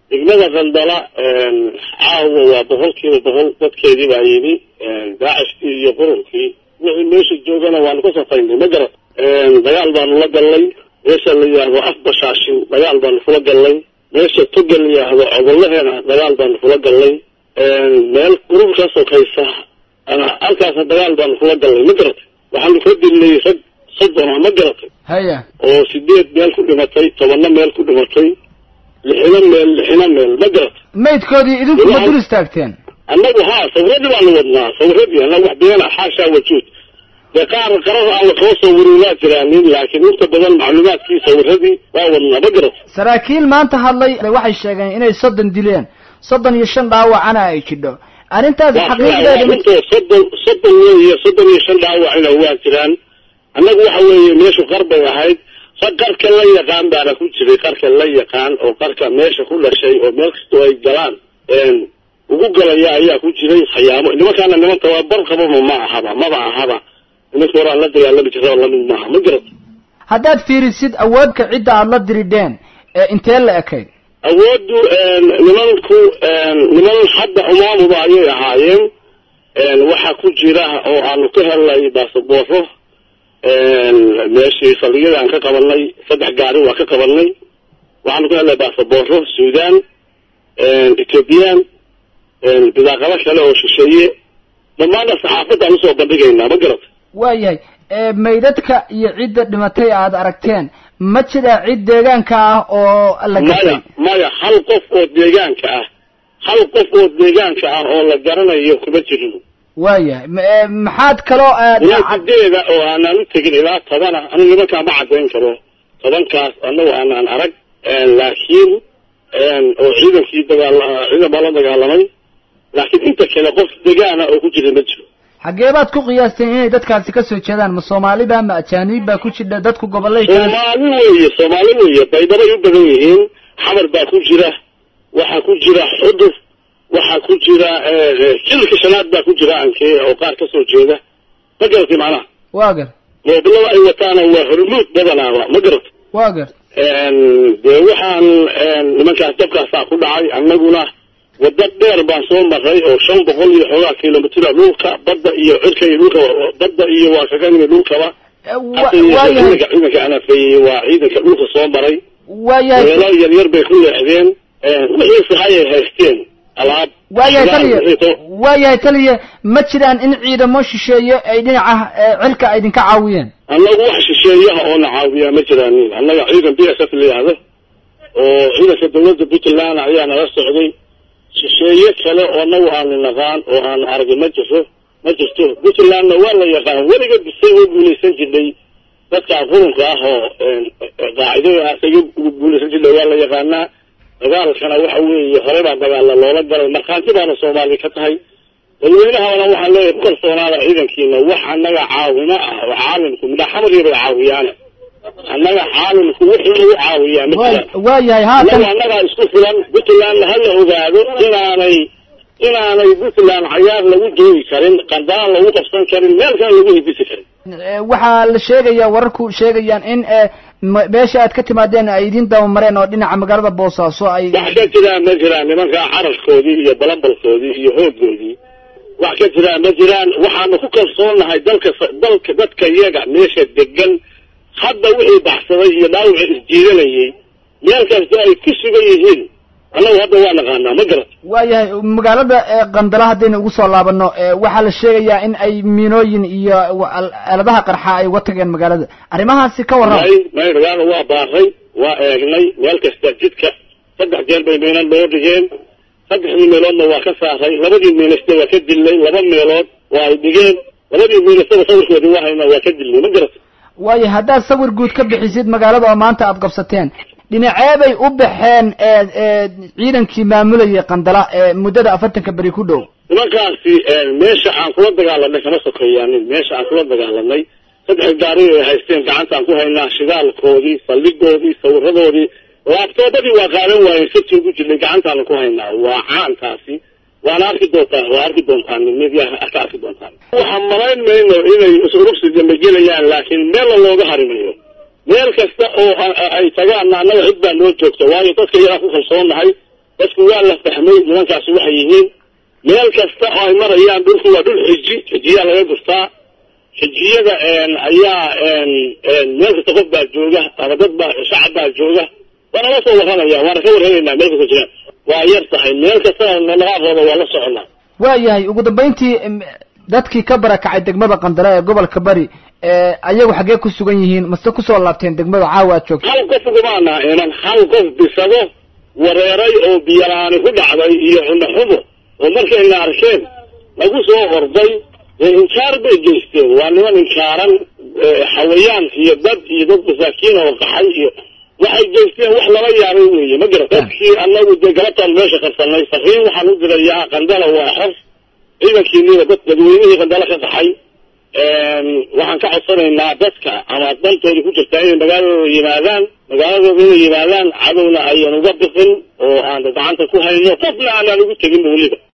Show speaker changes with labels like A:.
A: degmada qandala caawa waa boqol kiiba boqol dadkeedii baa yimi daacishkii iyo qururkii wixii meesha joogana waanu ka safaynay ma garat dagaal baanu la gallay meesha la yidhaahdo afbashaashin dagaal baanu kula gallay meesha toga la yidhaahdo cobollaheena dagaal baanu kula gallay meel qurur ka sokaysa halkaasna dagaal baanu kula gallay ma garatay waxaanu ka dilnay rag soddona ma garatay
B: haya
A: oo sideed meel ku dhimatay tobanna meel ku dhimatay lixina meel lixina meel ma garatay
B: maydkoodii idinku ma dul istaagteen
A: annagu haa sawiradii baanu wadnaa sawiradii annagu wax beena xaashaa wajuud dee qaar qarar aan waxoo sawirin waa jiraanin laakiin inta badan macluumaadkii sawiradii waa wadnaa ma garatay
B: saraakiil maanta hadlay waxay sheegeen inay soddon dileen soddon iyo shan dhaawacana ay jidho arrintaasi xaqiiqdeeda mid
A: runto soddon soddon weeye soddon iyo shan dhaawacina waa jiraan annagu waxa weeye meeshu qar bay ahayd rag qarka la yaqaan baana ku jiray qarka la yaqaan oo qarka meesha ku dhashay oo meel kastoo ay galaan ugu galaya ayaa ku jiray khayaamo nimankaana niman tababar qababa ma ahaba maba ahaba nimanka horaan la dagaalami jira lamid maaha ma garat
B: haddaad fiirisid awoodka cidda aada la diridheen ee intee la ekayd
A: awooddu nimanku niman hadda umaamuba ayay ahaayeen waxaa ku jira oo aanu ka helnay baasabooro meeshii saldhigyada aan ka qabanay saddex gaari waa ka qabanay waxaanu ka helnay baasabooro suudan ethoobiyan bidaaqado kale oo shisheeye dhammaanna saxaafadaan usoo bandhigaynaa ma garata
B: waayahay maydadka iyo cidda dhimatay aada aragteen ma jira cid deegaanka ah oo la
A: maya
B: gashay
A: maya hal qof oo deegaanka ah hal qof oo deegaanka ah oo la garanayo kuma jirin
B: waayahay ma- maxaad kaloo aad
A: ilaa sideeda oo aanaan u tegin ilaa tobana anu nimankaa ma caddayn karo tobankaas annagu aanaan arag laakiin oo ciidankii dagaal ciidan baa la dagaalamay laakiin inta kale qof degaana oo ku jira ma jiro
B: xaggee baad ku qiyaasteen inay dadkaasi ka soo jeedaan ma soomaaliba ma ajaanib baa ku jira dadku gobolay kale
A: soomaali weeye soomaali weeye baydabay u badan yihiin xamar baa ku jira waxaa ku jira xudur waxaa ku jira jilka shanaad baa ku jira ankee oo qaar ka soo jeeda ma garatay macnaha
B: waa gar
A: moobilada ay wataana waa hormuud badanaaba ma garatay
B: waa gar
A: dee waxaan nimankaas dabkaasaa ku dhacay annaguna waddo dheer baan soo maray oo shan boqol iyo xoogaa kilomitira dhulka badda iyo cirka iyo dhulka badda iyo waa kaga nimid dhulkaba
B: wa-
A: hadda
B: waayahay
A: ciidanka ciidanka anafeeyey waa ciidanka dhulka soo maray
B: waayahay
A: weelal yar yar bay ku leexdeen wixii sahay ay haysteen alaab
B: waayahay
A: shidaal,
B: taliya
A: wixii to-
B: waayahay taliya ma jiraan in ciidamo shisheeye ay dhinaca eh, cirka ay idinka caawiyeen
A: annagu wax shisheeyaha oo na caawiyaa ma jiraanin annaga ciidan b s f la yidhaahdo oo ciidanka dawladda puntland ayaa nala socday shisheeye kale oo annagu aanu naqaan oo aanu aragin ma jirto ma jirto puntlandna waa la yaqaan weliga bisay oo guulaysan jirnay dadka qurunka ah oo qaacidada isaga guulaysan jirnay waa la yaqaanaa dagaalkana waxa weeye hore baa dagaala loola galay markhaanti baana soomaali ka tahay dadweynahana waxaan leeyahay ku kalsoonaada ciidankiina wax annaga caawimo ah oo caalimku midha xamriya bay caawiyaane annaga caalimku wixii lagu caawiyaa ma jiraan
B: Waa- waayahay haatan
A: annaga annagaa isku filan puntlandna ha la ogaado inaanay inaanay puntland cayaar lagu joogi karin qandaan lagu qabsan karin meel kale lagu hidisi karin
B: Eh, waxaa la sheegayaa wararku sheegayaan in eh, m- meesha aad ka timaadeen ay idin dabamareen oo dhinaca magaalada boosaaso ay
A: wax ka jiraan ma jiraan nimankaa cararkoodii iyo balambalkoodii iyo hoogoodii wax ka jiraan ma jiraan waxaanu ku kalsoonahay dalka dalka dadka iyaga meesha degan hadda wixii baxsaday iyo dhaawicii isjiidanayay meel kasta ay ku sugan yihiin annagu hadda waa naqaanaa ma garat
B: waayahay magaalada eh, qandala haddaynu ugu soo laabano eh, waxaa la sheegayaa in ay miinooyin iyo wa- al- aaladaha qarxa ay uga tageen magaalada arrimahaasi ka warrama
A: may may magaala waa baaray waa eegnay meel kasta jidka saddex jeer bay meelad loo dhigeen saddexdii meeloodna waa ka saaray labadii meelasta waa ka dilnay laba meelood waa ay dhigeen labadii meelastaba sawirkoodii waa haynaa waa ka dilnay ma garat
B: waayahay haddaad sawir guud ka bixisid magaalada oo maanta aad qabsateen dhinacee bay u baxeen eh, eh, ciidankii maamulayay qandala ee muddada afartanka beri ku dhow
A: nimankaasi meesha aan kula dagaalanay kama sokeeyaanin meesha aan kula dagaalanay saddex gaari ay haysteen gacantaan ku haynaa shidaalkoodii saldhigoodii sawiradoodii laabtoobadii waa qaadan waayeen sirti ugu jirnay gacantaanu ku haynaa waa caantaasi waana arki doontaan waa arki doontaan media ka arki doontaan waxaan malayn mayno inay urursi dambe gelayaan laakiin meelna looga harimayo meel kasta oo a- a- ay tagaanna annaga cid baa noo joogta waayo dadka iyagaa ku kalsoonahay dadku waa la fahmay nimankaasi waxay yihiin meel kasta oo ay marayaan dhulku waa dhul xiji xijiyaa laga gurtaa xijiyada ayaa meel kasta qof baa jooga ama dad baa shacab baa jooga waana la soo warramaya waana ka warramaynaa meel kasta jiraan waa yar tahay meel kastana naqaaqooda waa la soconaa
B: waayahay ugu dambayntii dadkii ka barakacay degmada qandale ee gobolka bari ayagu xaggee ku sugan yihiin mase kusoo laabteen degmada caawa aad joogto
A: hal qof ugumaana inan hal qof bisado wareeray oo biyalaani ku dhacday iyo cunno xumo oo markayna arkeen lagu soo orday inkaar bay geysteen waa niman inkaaran xawayaan iyo dad iyo dad masaakiin oo qaxay iyo waxay geysteen wax lala yaabay weeye ma garat dadkii anagu dee galabtaan meesha qarsanay fariin waxaan u dirayaa qandala waa xor ciidankiiniba dad dadweynihii qandala ka qaxay waxaan ka codsanaynaa dadka ama dantooda ku jirtaa inay magaaladooda yimaadaan magaaladooda inay yimaadaan cadowna ayan uga biqin oo aan gacanta ku hayno qofna aanaan ugu tegin weliba